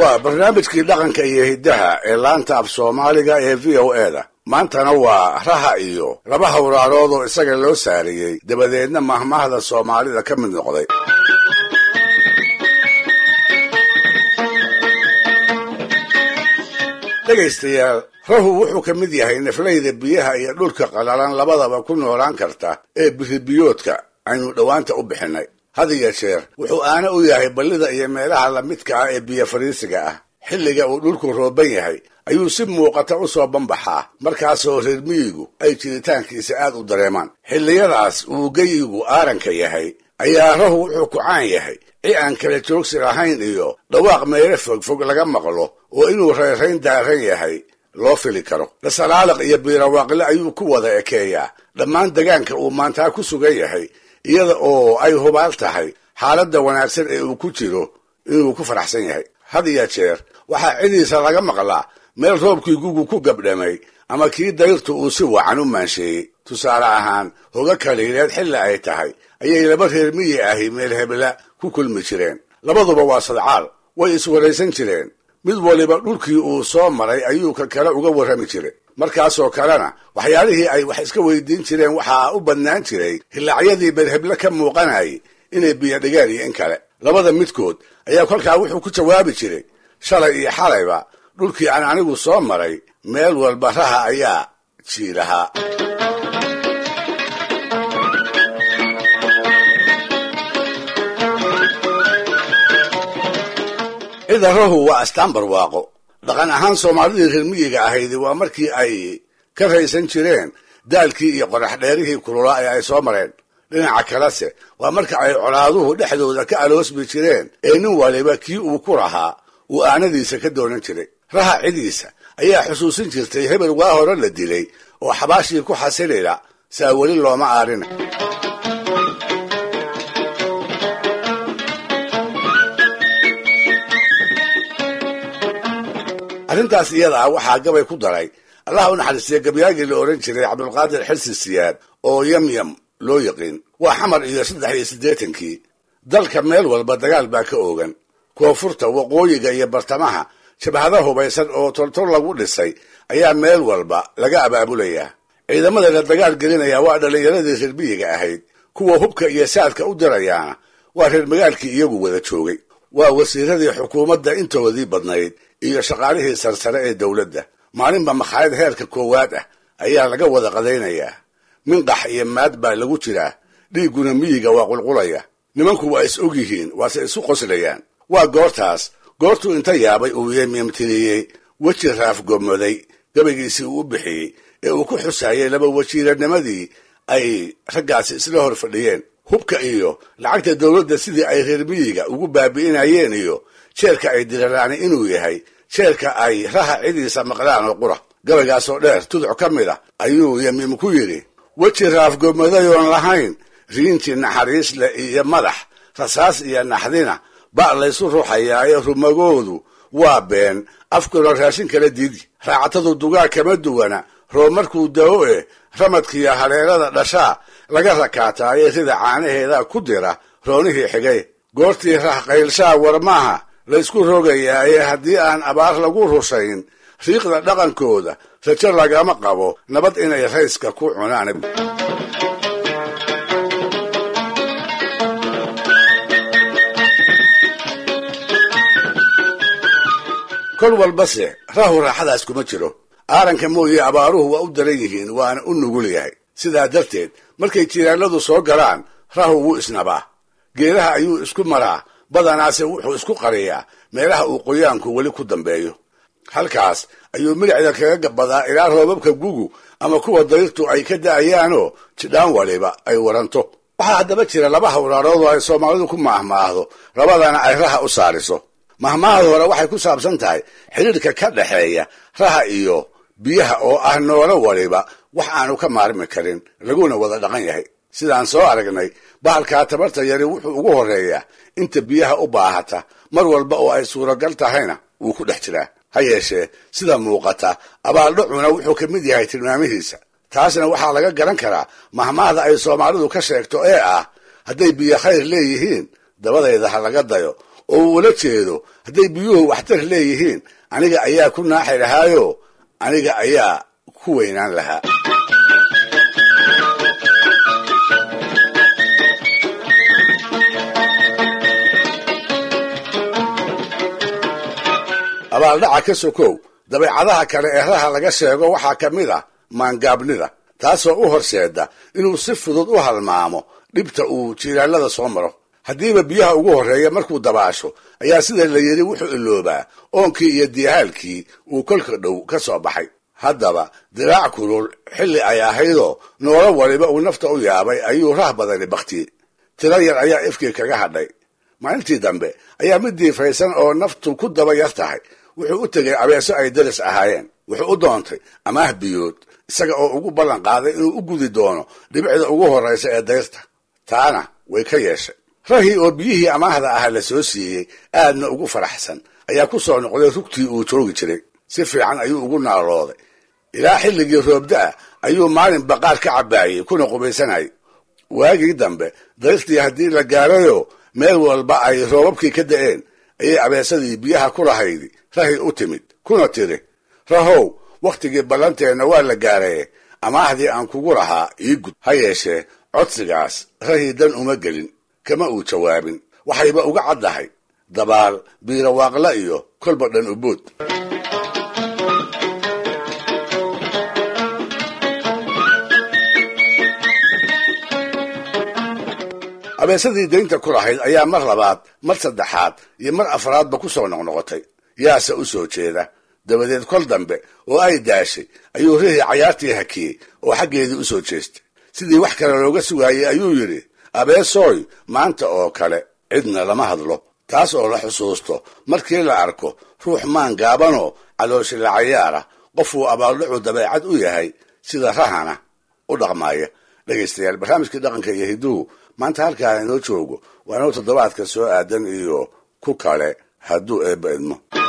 waa barnaamijkii dhaqanka iyo hiddaha ee laanta af soomaaliga ee v o e da maantana waa raha iyo laba hawraarood oo isaga loo saariyey dabadeedna mahmahda soomaalida ka mid noqday dhegaystayaal rahu wuxuu ka mid yahay naflayda biyaha iyo dhulka qalalan labadaba ku noolaan karta ee biribiyoodka aynu dhowaanta u bixinay had iyo jeer wuxuu aana u yahay ballida iyo meelaha lamidka ah ee biyo fariisiga ah xilliga uu dhulku rooban yahay ayuu si muuqata u soo banbaxaa markaasoo reer miyigu ay jiritaankiisa aad u dareemaan xilliyadaas uu geyigu aaranka yahay ayaa rahu wuxuu ku caan yahay ci aan kala joogsi lahayn iyo dhawaaq meelo fogfog laga maqlo oo inuu reerayn daaran yahay loo fili karo dhasalaaliq iyo biirawaaqle ayuu ku wada ekeeyaa dhammaan degaanka uu maantaa ku sugan yahay iyada oo ay hubaal tahay xaaladda wanaagsan ee uu ku jiro inuu ku faraxsan yahay had iyo jeer waxaa cidiisa laga maqlaa meel roobkii gugu ku gabdhamay ama kii dayrtu uu si wacan u maansheeyey tusaale ahaan hoga kaliileed xilli ay tahay ayay laba reer miyi ahi meel hebla ku kulmi jireen labaduba waa sadcaal way iswaraysan jireen mid waliba dhulkii uu soo maray ayuu ka kale uga warrami jiray markaasoo kalena waxyaalihii ay wax iska weydiin jireen waxaa u badnaan jiray hillaacyadii meelheble ka muuqanayay inay biyo dhigeen iyo in kale labada midkood ayaa kolkaa wuxuu ku jawaabi jiray shalay iyo xalayba dhulkii aan anigu soo maray meel walba raha ayaa jiilahaa cida rahu waa astaan barwaaqo dhaqan ahaan soomaalidii reer miyiga ahaydi waa markii ay ka raysan jireen daalkii iyo qorax dheerihii kululaa ee ay soo mareen dhinaca kalese waa marka ay colaaduhu dhexdooda ka aloosmi jireen ee nin waliba kii uu ku lahaa uu aanadiisa ka doonan jiray raha cidiisa ayaa xusuusin jirtay hebel waa hore la dilay oo xabaashii ku xasilila saa weli looma aarina arrintaas iyada ah waxaa gabay ku daray allah u naxariistiya gabyaagii la odhan jiray cabdulqaadir xilsi siyaad oo yamyam loo yaqiin waa xamar iyo saddex iyo siddeetankii dalka meel walba dagaal baa ka oogan koonfurta waqooyiga iyo bartamaha jabhada hubaysan oo toltol lagu dhisay ayaa meel walba laga abaabulayaa ciidamada la dagaal gelinaya waa dhallinyaradii reer miyiga ahayd kuwa hubka iyo saadka u dirayaana waa reer magaalkii iyagu wada joogay waa wasiiradii xukuumadda intoodii badnayd iyo shaqaalihii sarsare ee dowladda maalinba makhaayad heerka koowaad ah ayaa laga wada qadaynayaa minqax iyo maad baa lagu jiraa dhiigguna miyiga waa qulqulaya nimanku waa is og yihiin waase isu qoslayaan waa goortaas goortuu inta yaabay uu yemyamtiriyey weji raafgomoday gabaygiisii uu u bixiyey ee uu ku xusaayay laba wajiiranimadii ay raggaasi isla hor fadhiyeen hubka iyo lacagta dowladda sidii ay reer miyiga ugu baabi'inayeen iyo jeerka ay diraraani inuu yahay jeerka ay raha cidiisa maqlaan oo qura gabaygaasoo dheer tuduc ka mid ah ayuu yamiim ku yidhi weji raafgomadayoon lahayn riintii naxariis leh iyo madax rasaas iyo naxdina ba' laysu ruxayaaye rumagoodu waa been afkuna raashin kala diidi raacatadu dugaag kama duwana roob markuu dao e ramadkiiyo haleelada dhashaa laga rakaataaye rida caanaheeda ku dira roonihii xigay goortii rah qaylshaa warmaha laysku rogayaaye haddii aan abaar lagu rushayn riiqda dhaqankooda rajo lagama qabo nabad inay rayska ku cunaan kol walbase rahu raaxadaas kuma jiro aaranka mooye abaaruhu waa u daran yihiin waana u nugul yahay sidaa darteed markay jiraanadu soo galaan rahu wuu isnabaa geedaha ayuu isku maraa badanaase wuxuu isku qariyaa meelaha uu qoyaanku weli ku dambeeyo halkaas ayuu milicda kaga gabadaa ilaa roobabka gugu ama kuwa dayrtu ay ka da'ayaanoo jidhaan waliba ay waranto waxaa haddaba jira laba hawraarood oo ay soomaalidu ku maahmaahdo labadana ay raha u saariso mahmaahda hore waxay ku saabsan tahay xidhiidhka ka dhexeeya raha iyo biyaha oo ah noolo waliba wax aanu ka maarmi karin laguna wada dhaqan yahay sidaan soo aragnay bahalkaa tabarta yari wuxuu ugu horreeyaa inta biyaha u baahata mar walba oo ay suuragal tahayna wuu ku dhex jiraa ha yeeshee sida muuqata abaaldhacuna wuxuu ka mid yahay tilmaamihiisa taasna waxaa laga garan karaa mahmaahda ay soomaalidu ka sheegto ee ah hadday biyo khayr leeyihiin dabadayda ha laga dayo oo uu ula jeedo hadday biyuhu waxtar leeyihiin aniga ayaa ku naaxi lahaayo aniga ayaa ku weynaan lahaa abaaldhaca ka sokow dabeecadaha kale ee raha laga sheego waxaa ka mid ah maangaabnida taasoo u horseeda inuu si fudud u halmaamo dhibta uu jiilaalada soo maro haddiiba biyaha ugu horreeya markuu dabaasho ayaa sida la yidhi wuxuu iloobaa oonkii iyo diyahaalkii uu kolka dhow ka soo baxay haddaba diraac kulul xilli ay ahaydoo noolo waliba uu nafta u yaabay ayuu rah badani baktiyey tiro yar ayaa ifkii kaga hadhay maalintii dambe ayaa mid diifaysan oo naftu ku daba yar tahay wuxuu u tegay abeeso ay daris ahaayeen wuxuu u doontay amaah biyood isaga oo ugu ballan qaaday inuu u gudi doono dhibicda ugu horraysa ee dayrta taana way ka yeeshay rahii oo biyihii amaahda ah la soo siiyey aadna ugu faraxsan ayaa ku soo noqday rugtii uu joogi jiray si fiican ayuu ugu naalooday ilaa xilligii roobda-a ayuu maalin baqaar ka cabbaayey kuna qubaysanayay waagii dambe dayrtii haddii la gaarayo meel walba ay roobabkii ka da'een ayay abeesadii biyaha ku lahaydi rahi u timid kuna tiri rahow wakhtigii ballanteenna waa la gaaraye amaahdii aan kugu lahaa ii gud ha yeeshee codsigaas rahii dan uma gelin kama uu jawaabin waxayba uga caddahay dabaal biirawaaqla iyo kolba dhan ubood abeesadii daynta ku lahayd ayaa mar labaad mar saddexaad iyo mar afraadba ku soo noqnoqotay yaase u soo jeeda dabadeed kol dambe oo ay daashay ayuu rihii cayaartii hakiyey oo xaggeedii u soo jeestay sidii wax kale looga sugaayey ayuu yidhi abeesooy maanta oo kale cidna lama hadlo taas oo la xusuusto markii la arko ruux maan gaabanoo calooshi la cayaara qofuu abaaldhacu dabeecad u yahay sida rahana u dhaqmaaya dhegaystayaal barnaamijkii dhaqanka iyo hiduhu maanta halkaa inoo joogo waa inuu toddobaadka soo aadan iyo ku kale hadduu eebba idmo